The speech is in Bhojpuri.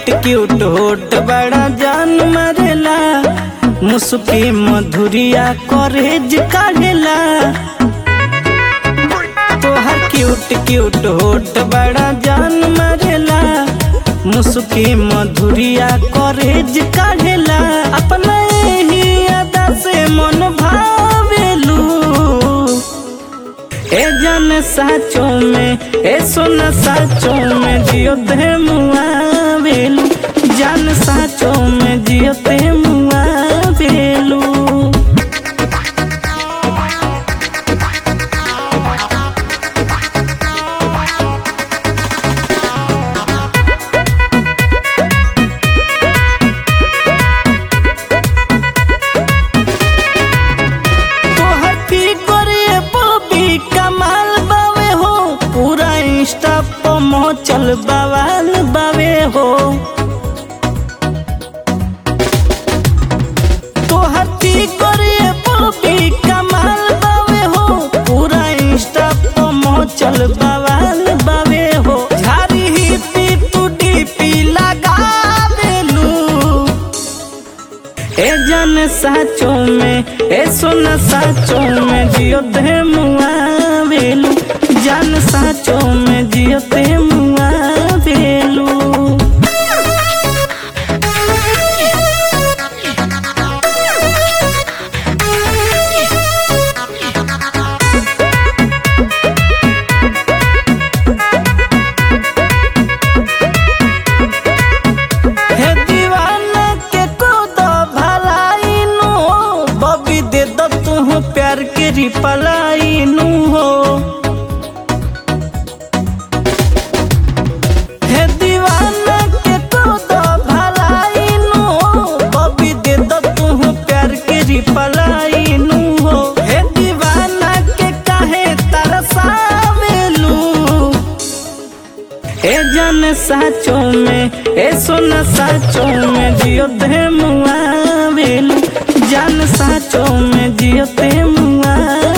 क्यूट क्यूट होट बड़ा जान मरेला मुस्की मधुरिया करेज काढ़ेला तोहर क्यूट क्यूट होट बड़ा जान मरेला मुस्की मधुरिया करेज काढ़ेला अपना ही अदा से मन भावेलू ए जान साचो में ए सोना साचो में जियो ते मुआ बेलू जान साचो में जियो ते मुआ बेलू तोहर फिगर ये बॉबी कमाल बावे हो पूरा इंस्टा पर मचल बवाल बावे हो तोहर फिगर ये बॉबी कमाल बावे हो पूरा इंस्टा पर मचल बवाल बावे हो झारी ही पी तू डीपी लगा देलू ए जान साचो में ए सोना साचो में जियो ते मुआ बेलू जान साचो में जियो ते मुआ बेलू हे दीवाना के कोदो भलाई नु हो बबी दे दो तू प्यार के रिपलाई नु हो हे दीवाना के कोदो भलाई नु हो बबी दे दो तू प्यार के रिपलाई नु हो हे दीवाना के काहे तरसावेलू ए जान साचो में ए सोना साचो में जियो ते मुआ बेलू जान साचो में जियो ते मुआ